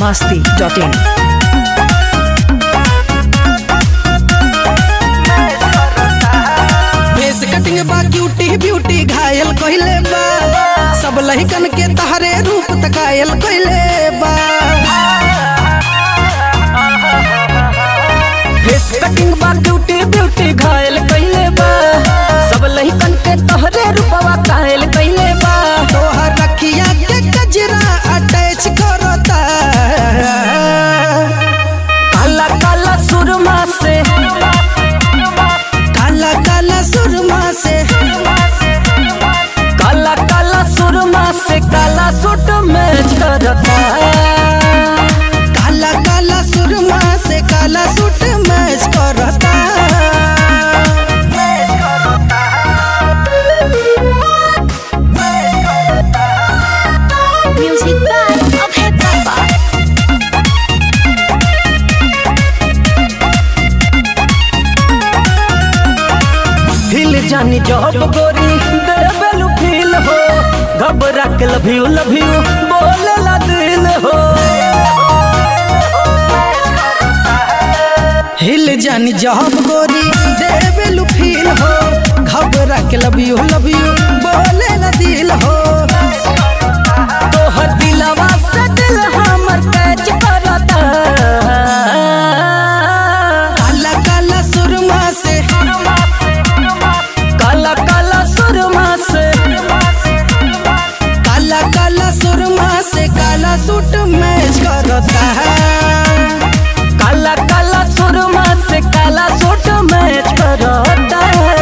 masti.in. Face cutting बा cutie beauty घायल कइले बा सब लहिकन के तहरे रूप तकायल कइले बा फेस कटिंग बा क्यूटी ब्यूटी घायल कइले बा सब लहिकन के तहरे रूपवा कायल कइले बा तोहर रखिया के गजरा अटैच करता काला काला सुरमा से काला काला सुरमा से काला काला सुरमा से काला सूट मैच करता काला काला सुरमा से काला सूट मैच करता Music by Abhay Baba. हिल जानी जॉब गोरी देवेलू फील हो घबरा के लव यू लव यू बोले ला दिल हो हिल जानी जॉब गोरी देवेलू फील हो घबरा के लव यू लव यू बोले ला दिल हो तोहर दिलवा से दिल हमर कैच करता काला काला सुरमा से काला काला सुरमा से काला काला सुरमा से काला सूट मैच करता है काला काला सुरमा से काला सूट मैच करता है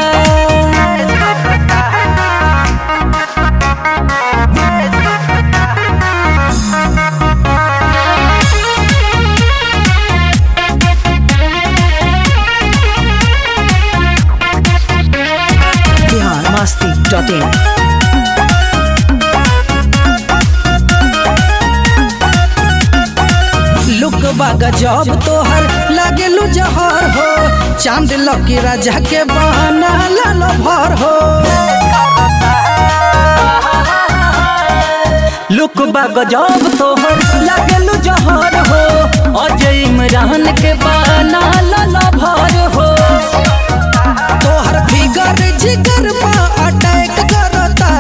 Bihar masti.in. लुक बागा जॉब तोहर लागेलू जहर हो चांद लकी राजा के बहाना लाल भर हो लुक बागा जॉब तोहर लागेलू जहर हो अजय इमरान के बहाना लाल भर हो तोहर फिगर जिगर पा अटैक करता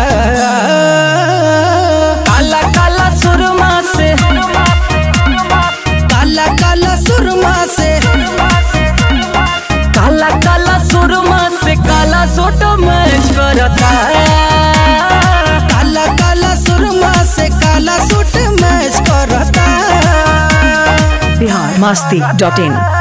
काला काला सुरमा से काला काला सुरमा से काला काला सुरमा से काला सूट मैच करता है काला काला सुरमा से काला सूट मैच करता है Bihar masti.in.